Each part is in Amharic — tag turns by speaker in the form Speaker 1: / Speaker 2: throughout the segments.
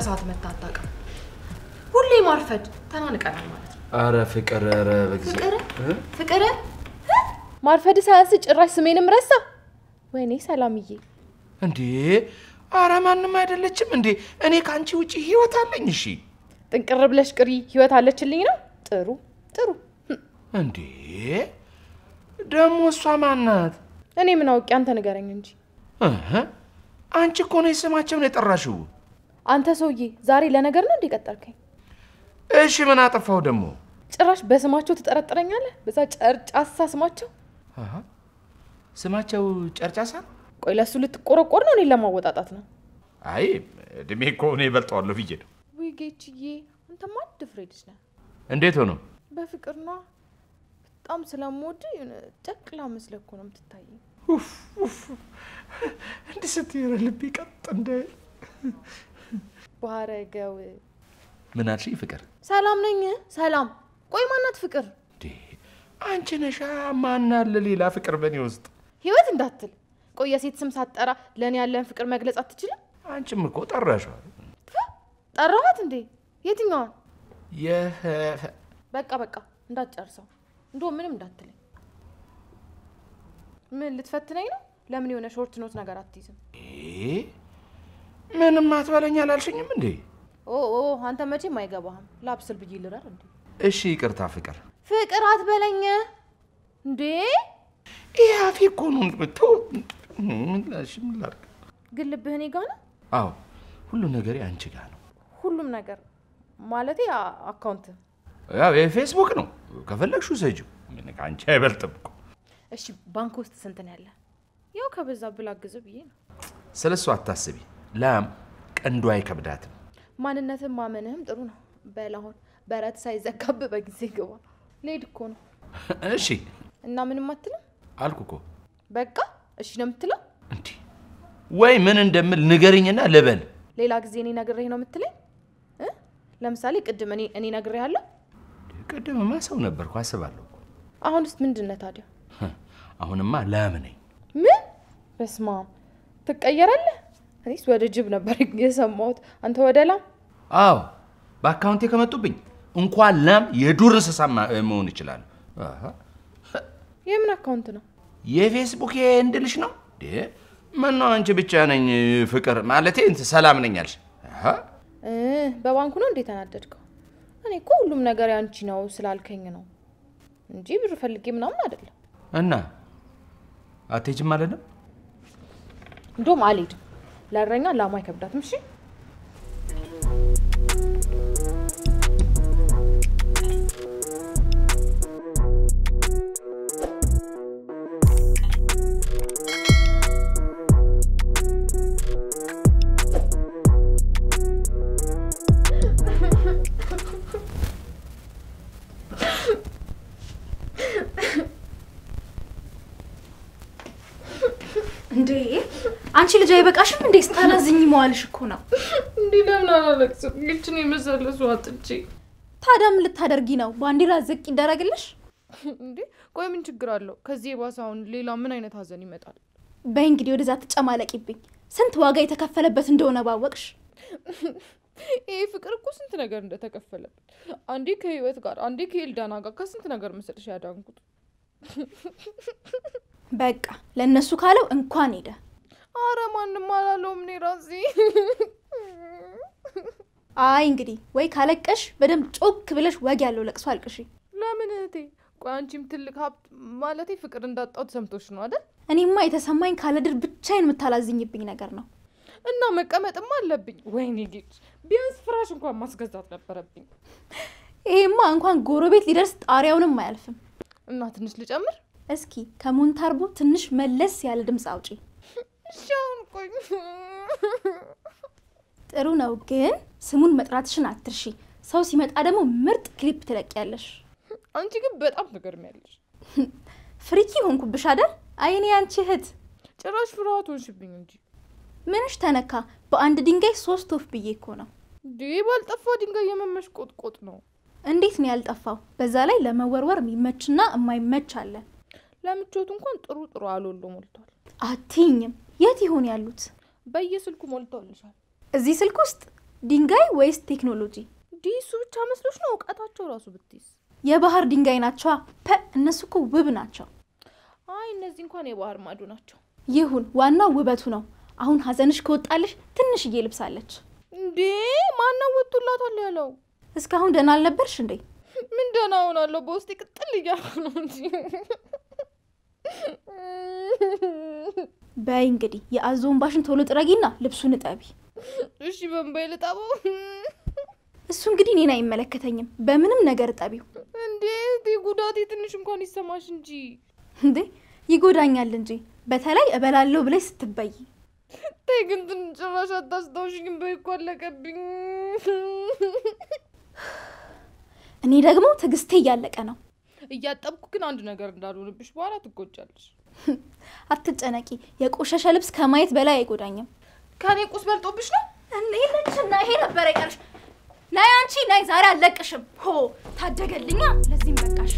Speaker 1: ሰዓት መታ አታውቅም። ሁሌ ማርፈድ ተናንቀናል ማለት ነው።
Speaker 2: አረ ፍቅር፣ አረ በጊዜ
Speaker 1: ፍቅር ፍቅር ማርፈድ ሳያንስ ጭራሽ ስሜንም ረሳ። ወይኔ ሰላምዬ፣
Speaker 2: እንዴ! አረ ማንም አይደለችም እንዴ! እኔ ከአንቺ ውጪ ህይወት አለኝ። እሺ
Speaker 1: ጥንቅር ብለሽ ቅሪ ህይወት አለችልኝ ነው። ጥሩ ጥሩ።
Speaker 2: እንዴ! ደግሞ እሷ ማናት?
Speaker 1: እኔ ምን አውቄ፣ አንተ ንገረኝ እንጂ።
Speaker 2: እህ፣ አንቺ እኮ ነው ስማቸውን የጠራሽው።
Speaker 1: አንተ ሰውዬ ዛሬ ለነገር ነው እንዴ ቀጠርከኝ?
Speaker 2: እሺ ምን አጠፋው ደግሞ?
Speaker 1: ጭራሽ በስማቸው ትጠረጥረኛለህ? በዛ ጨርጫሳ ስማቸው።
Speaker 2: አሃ፣ ስማቸው ጨርጫሳ?
Speaker 1: ቆይ ለእሱ ልትቆረቆር ነው? እኔን ለማወጣጣት ነው?
Speaker 2: አይ እድሜ እኮ እኔ እበልጠዋለሁ ብዬ ነው።
Speaker 1: ውይ ጌችዬ፣ አንተማ ድፍሬ ልጅ ነህ።
Speaker 2: እንዴት ሆኖ?
Speaker 1: በፍቅር ነዋ። በጣም ስለምወድ የሆነ ጨቅላ መስለህ እኮ ነው የምትታየኝ።
Speaker 2: ኡፍ ኡፍ፣ እንዲህ ስትይ ልቤ ቀጥ እንዳይል።
Speaker 1: ባረገው
Speaker 2: ምን አልሽኝ ፍቅር?
Speaker 1: ሰላም ነኝ። ሰላም። ቆይ ማናት ፍቅር?
Speaker 2: እንዴ አንቺ ነሻ። ማን አለ ሌላ ፍቅር በእኔ ውስጥ?
Speaker 1: ህይወት እንዳትል። ቆይ የሴት ስም ሳትጠራ ለእኔ ያለን ፍቅር መግለጽ አትችልም?
Speaker 2: አንቺም እኮ ጠራሽዋል።
Speaker 1: ጠራኋት እንዴ? የትኛዋን?
Speaker 2: የህ
Speaker 1: በቃ በቃ እንዳትጨርሰው። እንዶ ምንም እንዳትለኝ። ምን ልትፈትነኝ ነው? ለምን የሆነ ሾርት ኖት ነገር አትይዝም?
Speaker 2: ምንም አትበለኝ አላልሽኝም እንዴ?
Speaker 1: ኦ ኦ አንተ መቼም አይገባህም። ላብስል ብዬ ልረር እንዴ?
Speaker 2: እሺ ይቅርታ ፍቅር።
Speaker 1: ፍቅር አትበለኝ እንዴ!
Speaker 2: ይህ አፌ እኮ ነው። ተው፣ ምን ላልሽ ምን ላድርግ?
Speaker 1: ግን ልብህ እኔ ጋ ነው።
Speaker 2: አዎ ሁሉ ነገር አንቺ ጋር ነው።
Speaker 1: ሁሉም ነገር ማለቴ አ- አካውንት።
Speaker 2: ያው የፌስቡክ ነው። ከፈለግሽው ሰጂው። ምን ከአንቺ አይበልጥም እኮ።
Speaker 1: እሺ ባንክ ውስጥ ስንት ነው ያለ? ያው ከበዛ ብላ ግዝ ብዬ ነው።
Speaker 2: ስለ እሱ አታስቢ። ላም ቀንዱ አይከብዳትም።
Speaker 1: ማንነትን ማመንህም ጥሩ ነው። በል አሁን በረት ሳይዘጋብ በጊዜ ግባ። ልሄድ እኮ ነው
Speaker 2: እሺ
Speaker 1: እና ምንም አትልም?
Speaker 2: አልኩ እኮ።
Speaker 1: በቃ እሺ ነው የምትለው?
Speaker 2: እንዲህ ወይ ምን እንደምል ንገርኝና ልበል።
Speaker 1: ሌላ ጊዜ እኔ ነግሬህ ነው የምትለኝ እ? ለምሳሌ ቅድም እኔ እኔ ነግሬሃለሁ።
Speaker 2: ቅድምማ ሰው ነበርኩ አስባለሁ እኮ።
Speaker 1: አሁንስ ምንድን ነህ ታዲያ?
Speaker 2: አሁንማ ላም ነኝ።
Speaker 1: ምን? በስመ አብ ትቀየራለህ? እኔስ ወደ ጅብ ነበር የሰማሁት። አንተ ወደ ላም።
Speaker 2: አዎ በአካውንቴ ከመጡብኝ እንኳን ላም የዱር እንስሳ ማ- መሆን ይችላል። አሃ።
Speaker 1: የምን አካውንት ነው?
Speaker 2: የፌስቡክ እንድልሽ ነው እንዴ? ምነው አንቺ ብቻ ነኝ ፍቅር ማለቴ እንትን ሰላም ነኝ አልሽ? አሃ።
Speaker 1: እ በባንኩ ነው እንዴ ተናደድከው? እኔ እኮ ሁሉም ነገር ያንቺ ነው ስላልከኝ ነው እንጂ ብር ፈልጌ ምናምን አይደለም።
Speaker 2: እና አትሄጂም ማለት ነው?
Speaker 1: እንደውም አልሄድም። ለእረኛ ላሟ አይከብዳትም። እሺ
Speaker 3: እንዴ አንቺ ልጅ አይበቃሽም እንዴ? ስታላዝኝ መዋልሽ እኮ ነው።
Speaker 1: እንዲህ ለምን አላለቅስም? ይችን የመሰለ ሰው አጥቼ
Speaker 3: ታዲያ ምን ልታደርጊ ነው? ባንዲራ ዝቅ ይደረግልሽ?
Speaker 1: እንዴ ቆይ ምን ችግር አለው? ከዚህ የባሰ አሁን ሌላ ምን አይነት ሀዘን ይመጣል?
Speaker 3: በይ እንግዲህ ወደዛ ትጨማለቂብኝ። ስንት ዋጋ የተከፈለበት እንደሆነ ባወቅሽ።
Speaker 1: ይሄ ፍቅር እኮ ስንት ነገር እንደተከፈለበት አንዴ ከህይወት ጋር አንዴ ከኤልዳና ጋር ከስንት ነገር መሰለሽ ያዳንኩት።
Speaker 3: በቃ ለእነሱ ካለው እንኳን ሄደ።
Speaker 1: አረ ማንም አላለውም። እኔ ራሴ
Speaker 3: አይ እንግዲህ ወይ ካለቀሽ በደንብ ጮክ ብለሽ ወግ ያለው ለቅሶ አልቅሺ።
Speaker 1: ለምን እህቴ? ቆይ አንቺም ትልቅ ሀብት ማለቴ ፍቅር እንዳጣው ተሰምቶሽ ነው አይደል?
Speaker 3: እኔማ የተሰማኝ ካለድር ብቻዬን የምታላዝኝብኝ ነገር ነው።
Speaker 1: እና መቀመጥም አለብኝ። ወይኔ ጌች፣ ቢያንስ ፍራሽ እንኳን ማስገዛት ነበረብኝ።
Speaker 3: ይሄማ እንኳን ጎረቤት ሊደርስ ጣሪያውንም አያልፍም።
Speaker 1: እና ትንሽ ልጨምር?
Speaker 3: እስኪ ከሞንታርቦ ትንሽ መለስ ያለ ድምፅ አውጪ።
Speaker 1: እሺ አሁን ቆይ
Speaker 3: ጥሩ ነው፣ ግን ስሙን መጥራትሽን አትርሺ። ሰው ሲመጣ ደግሞ ምርጥ ክሊፕ ትለቂያለሽ።
Speaker 1: አንቺ ግን በጣም ትገርሚያለሽ።
Speaker 3: ፍሪኪ ሆንኩብሽ አይደል? አይኔ አንቺ እህት
Speaker 1: ጭራሽ ፍርሃት ሆንሽብኝ እንጂ
Speaker 3: ምንሽ ተነካ? በአንድ ድንጋይ ሶስት ወፍ ብዬ እኮ ነው።
Speaker 1: እንዴ ባልጠፋ ድንጋይ የመመሽ ቆጥቆጥ ነው።
Speaker 3: እንዴት ነው ያልጠፋው? በዛ ላይ ለመወርወር የሚመችና የማይመች አለ።
Speaker 1: ለምቾቱ እንኳን ጥሩ ጥሩ አሎሎ ሞልቷል።
Speaker 3: አትይኝም። የት ይሆን ያሉት?
Speaker 1: በየስልኩ ሞልተውልሻል።
Speaker 3: እዚህ ስልክ ውስጥ ድንጋይ ወይስ ቴክኖሎጂ?
Speaker 1: ዲሱ ብቻ መስሎች ነው እውቀታቸው ራሱ ብትይዝ።
Speaker 3: የባህር ድንጋይ ናቸዋ። ፐ እነሱ እኮ ውብ ናቸው።
Speaker 1: አይ እነዚህ እንኳን የባህር ማዶ ናቸው።
Speaker 3: ይሁን፣ ዋናው ውበቱ ነው። አሁን ሀዘንሽ ከወጣልሽ ትንሽዬ ልብሳለች።
Speaker 1: እንዴ ማነው ወጥቶላታል ያለው?
Speaker 3: እስካሁን ደህና አልነበርሽ እንዴ?
Speaker 1: ምን ደህና ሆናለሁ? በውስጤ ቅጥል እያልኩ ነው እንጂ።
Speaker 3: በይ እንግዲህ የአዞ እንባሽን ቶሎ ጥረጊና ልብሱን እጠቢ።
Speaker 1: እሺ በንባይ ልጣበው
Speaker 3: እሱ እንግዲህ እኔን አይመለከተኝም። በምንም ነገር እጠቢው።
Speaker 1: እንዴ ጉዳቴ ትንሽ እንኳን ይሰማሽ እንጂ።
Speaker 3: እንዴ ይጎዳኛል እንጂ በተለይ እበላለሁ ብለሽ ስትበይ።
Speaker 1: ተይ ግን ትንሽ ጭራሽ አታስታውሽኝም። በይ እኮ አለቀብኝ።
Speaker 3: እኔ ደግሞ ትዕግስቴ እያለቀ ነው።
Speaker 1: እያጠብኩ ግን አንድ ነገር እንዳልሆንብሽ በኋላ ትጎጃለሽ።
Speaker 3: አትጨነቂ፣ የቆሸሸ ልብስ ከማየት በላይ አይጎዳኝም።
Speaker 1: ከኔ ቁስ በልጦብሽ ነው።
Speaker 3: እንሄለችና ይሄ ነበር አይቀርሽ። ናይ አንቺ ናይ፣ ዛሬ አልለቅሽም። ሆ ታደገልኛ፣ ለዚህም በቃሽ።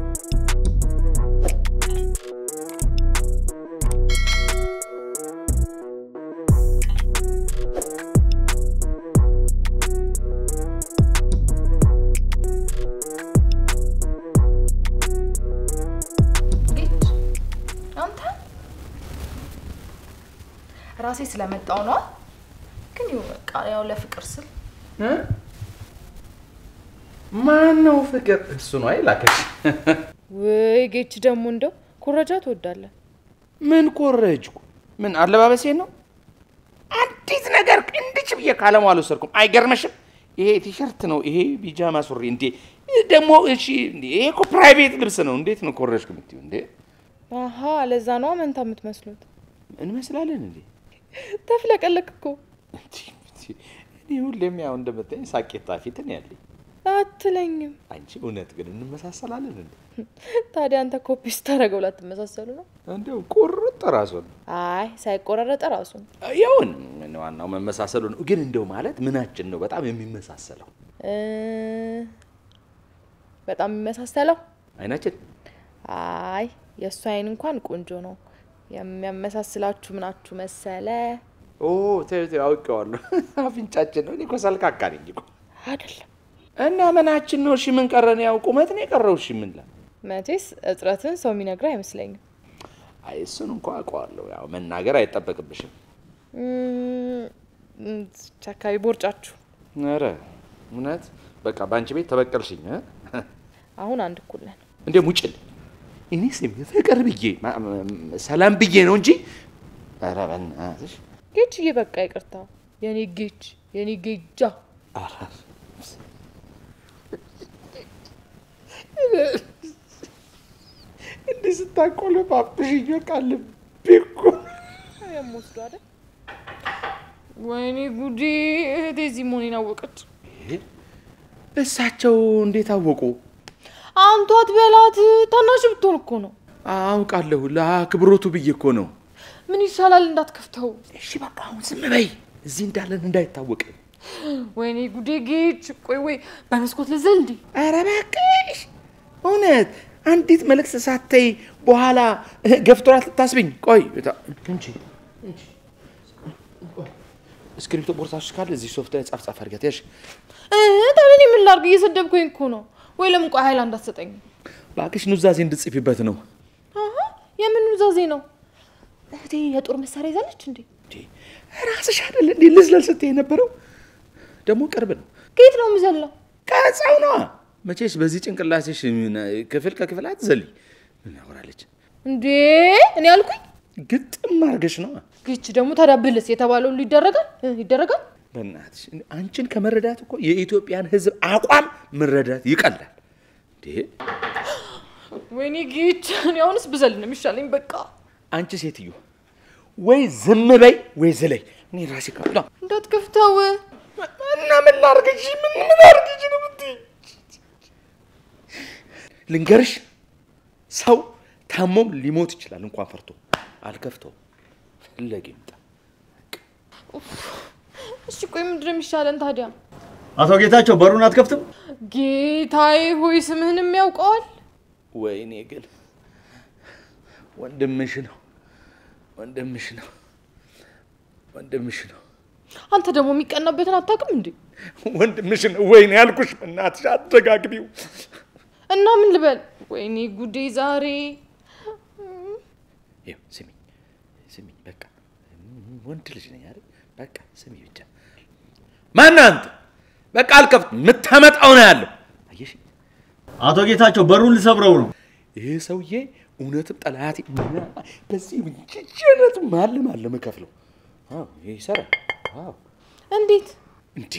Speaker 1: ጌች አንተ ራሴ ስለመጣው ነው። ግን ይኸው በቃ ያው ለፍቅር ስል
Speaker 2: ማን ነው ፍቅር? እሱ ነው አይላከሽ።
Speaker 1: ወይ ጌች ደግሞ እንደው ኩረጃ ትወዳለህ።
Speaker 2: ምን ኮረጅኩ? ምን አለባበሴን ነው? አንዲት ነገር እንድች ብዬ ካለሙ አልወሰድኩም። አይገርመሽም? ይሄ ቲሸርት ነው፣ ይሄ ቢጃማ ሱሪ። እንዴ ደግሞ እሺ፣ እንዴ ይሄ እኮ ፕራይቬት ልብስ ነው። እንዴት ነው ኮረጅኩ የምትይው? እንዴ
Speaker 1: አሀ ለዛ ነው መንታ የምትመስሉት።
Speaker 2: እንመስላለን እንዴ?
Speaker 1: ተፍለቀለቅ እኮ
Speaker 2: እንዴ፣ እኔ ሁሌም ያው እንደምታይኝ ሳቄታ ፊት ነው ያለኝ።
Speaker 1: አትለኝም።
Speaker 2: አንቺ እውነት ግን እንመሳሰላለን እንዴ?
Speaker 1: ታዲያ አንተ ኮፒ ስታደርገው ላትመሳሰሉ ነው?
Speaker 2: እንደው ቁርጥ ራሱን
Speaker 1: አይ ሳይቆራረጠ ራሱን
Speaker 2: ያውን ምን ዋናው መመሳሰሉ ነው። ግን እንደው ማለት ምናችን ነው በጣም የሚመሳሰለው?
Speaker 1: እ በጣም የሚመሳሰለው
Speaker 2: አይናችን
Speaker 1: አይ የእሱ አይን እንኳን ቆንጆ ነው። የሚያመሳስላችሁ ምናችሁ መሰለ?
Speaker 2: ኦ ተይው ተይው፣ አውቄዋለሁ። አፍንጫችን ነው። እኔ እኮ ሰልካካ ነኝ እኮ።
Speaker 1: አይደለም
Speaker 2: እና ምናችን ነው? እሺ ምን ቀረን? ያው ቁመት ነው የቀረው። እሺ ምን ላ
Speaker 1: መቼስ እጥረትን ሰው የሚነግር አይመስለኝም።
Speaker 2: አይ እሱን እንኳ አውቀዋለሁ። ያው መናገር አይጠበቅብሽም።
Speaker 1: እም፣ እዚች አካባቢ ቦርጫችሁ
Speaker 2: ኧረ እውነት በቃ በአንቺ ቤት ተበቀልሽኝ እ?
Speaker 1: አሁን አንድ እኩል ነን።
Speaker 2: እንዴ ሙጭል እኔ ስም ፍቅር ብዬ ማ- ማ- ሰላም ብዬ ነው እንጂ ኧረ በእናትሽ
Speaker 1: ጌችዬ በቃ ይቅርታ። የኔ ጌች የኔ ጌጃ
Speaker 2: ኧረ እንዲህ ስታቆለጳጵሽኝ በቃ ልቤ እኮ
Speaker 1: የምወስዱ አይደል? ወይኔ ጉዴ! እህቴ እዚህ መሆኔን አወቀች።
Speaker 2: እሳቸው እንዴት አወቁ?
Speaker 1: አንቷት በላት። ታናሽ ብትሆን እኮ ነው።
Speaker 2: አውቃለሁ ለአክብሮቱ ብዬ እኮ ነው።
Speaker 1: ምን ይሻላል እንዳትከፍተው።
Speaker 2: እሺ በቃ አሁን ዝም በይ፣ እዚህ እንዳለን እንዳይታወቅ።
Speaker 1: ወይኔ ጉዴ ጌች! ቆይ ወይ በመስኮት ልዘል እንዴ?
Speaker 2: ኧረ እባክሽ እውነት አንዲት መልእክት ሳተይ በኋላ ገፍቶራት ልታስብኝ። ቆይ እታ- እንጂ እንጂ። እስክሪፕቶ ቦርሳሽ ካለ እዚህ ሶፍት ላይ ጻፍ ጻፍ አድርጊያት ያሽ
Speaker 1: እ ታዲያ እኔ ምን ላድርግ? እየሰደብኩኝ እኮ ነው። ወይ ለምን ቆይ ኃይል እንዳትሰጠኝ።
Speaker 2: እባክሽ ኑዛዜ እንድጽፊበት ነው።
Speaker 1: አሀ የምን ኑዛዜ ነው? እህቴ የጦር መሳሪያ ይዛለች እንዴ?
Speaker 2: እንዴ ራስሽ አይደል እንዴ ልዝለል ስትይ የነበረው? ደግሞ ቅርብ ነው
Speaker 1: ከየት ነው የምዘለው?
Speaker 2: ከህፃው ነዋ። መቼስ በዚህ ጭንቅላሴሽ ምን ክፍል ከክፍል አትዘልይ። ምን ያወራለች?
Speaker 1: እንዴ እኔ አልኩኝ።
Speaker 2: ግጥም አድርገሽ ነዋ።
Speaker 1: ግች ደግሞ ታዲያ ብልስ የተባለው ሁሉ ይደረጋል እ ይደረጋል።
Speaker 2: በእናትሽ አንቺን ከመረዳት እኮ የኢትዮጵያን ሕዝብ አቋም መረዳት ይቀላል። እንዴ
Speaker 1: ወይኔ ጌች፣ እኔ አሁንስ ብዘል ነው የሚሻለኝ። በቃ
Speaker 2: አንቺ ሴትዮ ወይ ዝም በይ ወይ ዝለይ። እኔ ራሴ ከፍላ
Speaker 1: እንዳትከፍተው።
Speaker 2: እና ምን ላርግሽ? ምን ምን አርግሽ ነው የምትይኝ? ልንገርሽ፣ ሰው ታሞም ሊሞት ይችላል እንኳን ፈርቶ አልከፍተውም። ፈለገ ይምጣ።
Speaker 1: እሺ ቆይ ምንድን ነው የሚሻለን ታዲያ?
Speaker 4: አቶ ጌታቸው በሩን አትከፍትም?
Speaker 1: ጌታዬ ሆይ ስምህንም ያውቀዋል።
Speaker 2: ወይኔ ግን ወንድምሽ ነው፣ ወንድምሽ ነው፣ ወንድምሽ ነው።
Speaker 1: አንተ ደግሞ የሚቀናበትን አታውቅም እንዴ?
Speaker 2: ወንድምሽን ወይኔ ያልኩሽ እናትሽ አደጋግቢው።
Speaker 1: እና ምን ልበል? ወይኔ ጉዴ ዛሬ
Speaker 2: ይኸው ስሚ ስሚ፣ በቃ ወንድ ልጅ ነኝ አይደል? በቃ ስሚ ብቻ። ማነህ አንተ? በቃ አልከፍት የምታመጣው ነው ያለው። አየሽ፣
Speaker 4: አቶ ጌታቸው በሩን ልሰብረው ነው።
Speaker 2: ይሄ ሰውዬ እውነትም ጠላቴ በዚህ ምንጭነት ማለ ማለ የምከፍለው አዎ፣ ይሄ ይሰራል። አዎ
Speaker 1: እንዴት
Speaker 2: እንዴ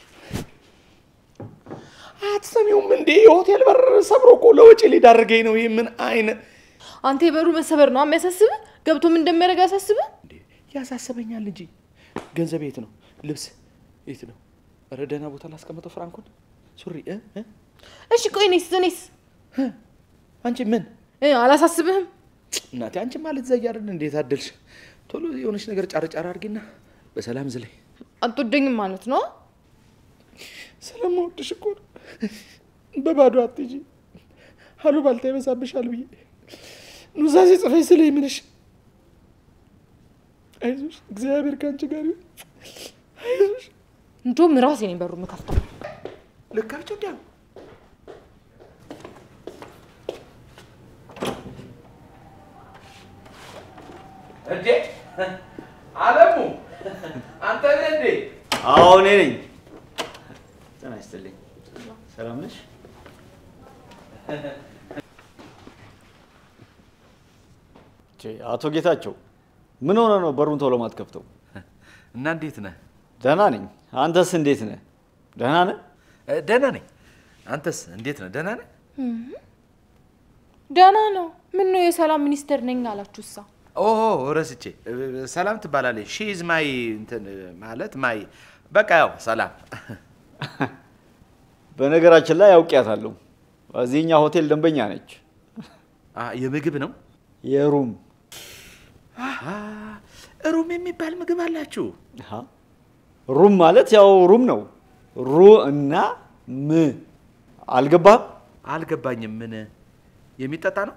Speaker 2: አትሰሚውም እንዴ? የሆቴል በር ሰብሮ እኮ ለወጪ ሊዳርገኝ ነው። ይህ ምን አይነት
Speaker 1: አንተ የበሩ መሰበር ነው የሚያሳስብህ? ገብቶ ምን እንደሚያደርግ ያሳስብህ?
Speaker 2: እንዴ ያሳስበኛል እንጂ ገንዘብ የት ነው? ልብስ የት ነው? ኧረ ደህና ቦታ ላስቀምጠው ፍራንኩን ሱሪ እ እ
Speaker 1: እሺ ቆይ እኔስ እኔስ
Speaker 2: አንቺ ምን
Speaker 1: እ አላሳስብህም?
Speaker 2: እናቴ አንቺ ማለት ዘያርን እንዴት አደልሽ? ቶሎ የሆነች ነገር ጫር ጫር አድርጊና በሰላም ዝለይ።
Speaker 1: አትወደኝም ማለት ነው?
Speaker 2: ስለምወድሽ እኮ ነው። በባዶ አትሂጂ። አሉባልታ ይበዛብሻል ብዬ ኑዛዜ ጽፈሽ ስለ ምንሽ አይዞሽ፣ እግዚአብሔር ከአንቺ ጋር ይሁን። አይዞሽ
Speaker 1: እንደውም ራሴ ነኝ በሩ የምከፍተው።
Speaker 2: ልካቸው እንዲያ እንዴ አለሙ አንተ ነህ እንዴ?
Speaker 4: አዎ እኔ ነኝ። ጤና ይስጥልኝ። ሰላም ነሽ? ቼ፣ አቶ ጌታቸው ምን ሆነ ነው በሩን ቶሎ ማትከፍተው?
Speaker 2: እና እንዴት ነህ?
Speaker 4: ደህና ነኝ። አንተስ እንዴት ነህ? ደህና ነህ?
Speaker 2: እ፣ ደህና ነኝ። አንተስ እንዴት ነህ? ደህና ነህ?
Speaker 1: ደህና ነው። ምን ነው የሰላም ሚኒስቴር ነኝ አላችሁ? እሳ
Speaker 2: ኦ ረስቼ፣ እ፣ ሰላም ትባላለች። ሺ ኢዝ ማይ እንትን ማለት ማይ በቃ ያው ሰላም።
Speaker 4: በነገራችን ላይ አውቂያታለሁ። እዚህኛ ሆቴል ደንበኛ ነች።
Speaker 2: አ፣ የምግብ ነው
Speaker 4: የሩም
Speaker 2: አሃ፣ ሩም የሚባል ምግብ አላችሁ?
Speaker 4: አሃ። ሩም ማለት ያው ሩም ነው። ሩ እና ም አልገባህም?
Speaker 2: አልገባኝም። ምን የሚጠጣ ነው?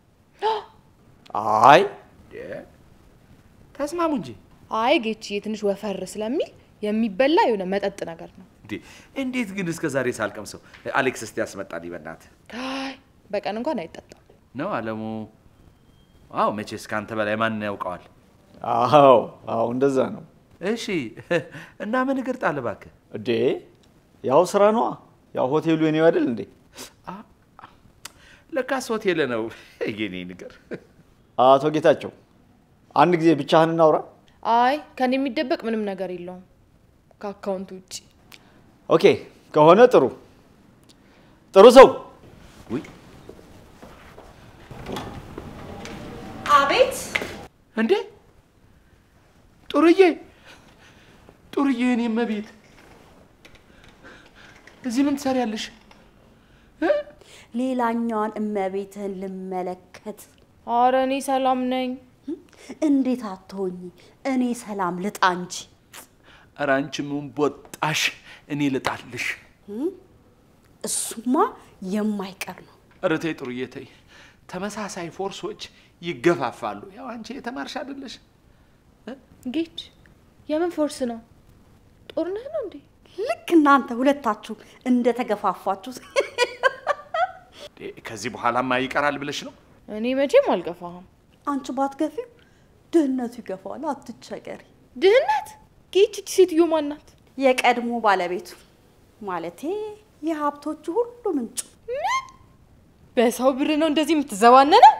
Speaker 4: አይ
Speaker 2: ዴ፣ ተስማሙ እንጂ
Speaker 1: አይ ጌችዬ ትንሽ ወፈር ስለሚል የሚበላ የሆነ መጠጥ ነገር ነው።
Speaker 2: እንዴ! እንዴት ግን እስከ ዛሬ ሳልቀምሰው? አሌክስ እስቲ ያስመጣልኝ በእናትህ።
Speaker 1: አይ በቀን እንኳን አይጠጣም።
Speaker 2: ነው አለሙ? አዎ፣ መቼስ ከአንተ በላይ ማን ያውቀዋል?
Speaker 4: አዎ አዎ እንደዛ ነው
Speaker 2: እሺ፣ እና ምን እግር ጣል እባክህ።
Speaker 4: እዴ ያው ስራ ነዋ ያው ሆቴሉ የኔው አይደል እንዴ
Speaker 2: አ- ለካስ ሆቴል ነው የኔ ነገር።
Speaker 4: አቶ ጌታቸው አንድ ጊዜ ብቻህን እናውራ
Speaker 1: አይ ከኔ የሚደበቅ ምንም ነገር የለውም ከአካውንት ውጭ።
Speaker 4: ኦኬ ከሆነ ጥሩ ጥሩ ሰው
Speaker 2: ውይ
Speaker 3: አቤት
Speaker 2: እንዴ! ጡርዬ ጡርዬ፣ እኔ እመቤት እዚህ ምን ትሰሪያለሽ?
Speaker 5: ሌላኛዋን እመቤትህን ልመለከት።
Speaker 1: አረ እኔ ሰላም ነኝ።
Speaker 5: እንዴት አትሆኝ? እኔ ሰላም ልጣ እንጂ።
Speaker 2: ኧረ አንቺ ምን ቦጣሽ? እኔ ልጣልሽ።
Speaker 5: እሱማ የማይቀር ነው።
Speaker 2: ኧረ ተይ ጡርዬ ተይ። ተመሳሳይ ፎርሶች ይገፋፋሉ። ያው አንቺ የተማርሽ አይደለሽ?
Speaker 1: ጌች የምን ፎርስ ነው? ጦርነት ነው እንዴ?
Speaker 5: ልክ እናንተ ሁለታችሁ እንደተገፋፋችሁ
Speaker 2: እንዴ፣ ከዚህ በኋላማ ይቀራል ብለሽ ነው?
Speaker 1: እኔ መቼም አልገፋህም።
Speaker 5: አንቺ ባትገፊው ድህነቱ ይገፋዋል። አትቸገሪ።
Speaker 1: ድህነት ጌች እቺ ሴትዮ ማናት?
Speaker 5: የቀድሞ ባለቤቱ ማለቴ የሀብቶቹ ሁሉ ምንጩ
Speaker 1: በሰው ብር ነው እንደዚህ የምትዘባነነው?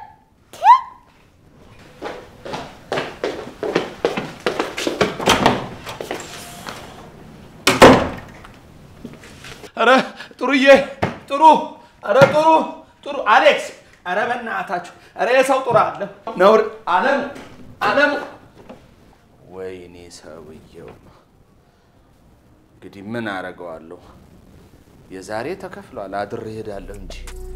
Speaker 2: ኧረ ጥሩዬ ጥሩ፣ ኧረ ጥሩ ጥሩ፣ አሌክስ፣ ኧረ በእናታችሁ፣ ኧረ የሰው ጥሩ አለ ነውር። አለም አለም፣ ወይኔ ሰውየው። እንግዲህ ምን አረገዋለሁ? የዛሬ ተከፍሏል። አድሬ እሄዳለሁ እንጂ